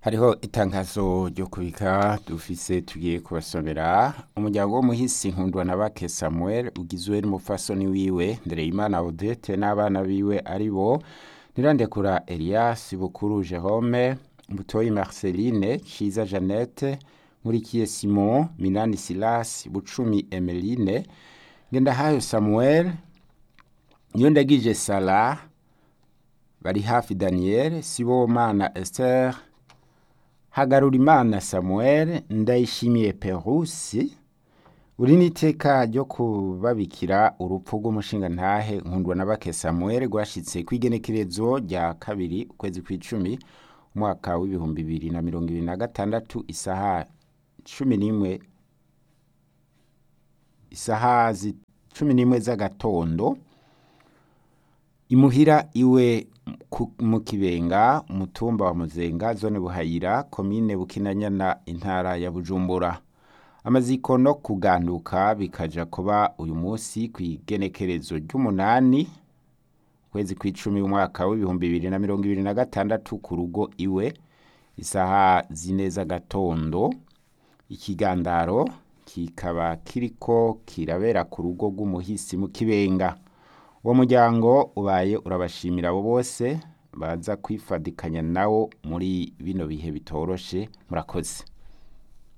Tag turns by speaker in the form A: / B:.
A: hariho itangazo ryo kubika dufise tugiye kubasomera umuryango w'umuhisi nkundwa na bake samuel ugizwe n'umupfasoni wiwe ndereyimana odete n'abana biwe ari bo nirandekura elias bukuru jerome butoyi marceline ciza jeannette nkurikiye simon minani silas bucumi emeline ngendahayo samuel niyondagije sara bari hafi daniel sibomana esther hagarurimana samuel ndayishimiye perusi uri n'iteka ryo kubabikira urupfu rw'umushingantahe nkundwa na bake samuel rwashitse kw'igenekerezo rya kabiri ukwezi kw'icumi umwaka w'ibihumbi bibiri na mirongo ibiri na gatandatu isaha cumi n'imwe isaha zi- cumi n'imwe z'agatondo imuhira iwe ku- mu kibenga umutumba wa muzenga zone buhayira komine bukinanyana intara ya bujumbura amaziko no kuganduka bikaja kuba uyu munsi kw'igenekerezo ry'umunani ukwezi kw'icumi umwaka w'ibihumbi bibiri na mirongo ibiri na gatandatu ku rugo iwe isaha zine z'agatondo ikigandaro kikaba kiriko kirabera ku rugo rw'umuhisi mu kibenga uwo muryango ubaye urabashimira abo bose baza kwifadikanya nawo muri bino bihe bitoroshe murakoze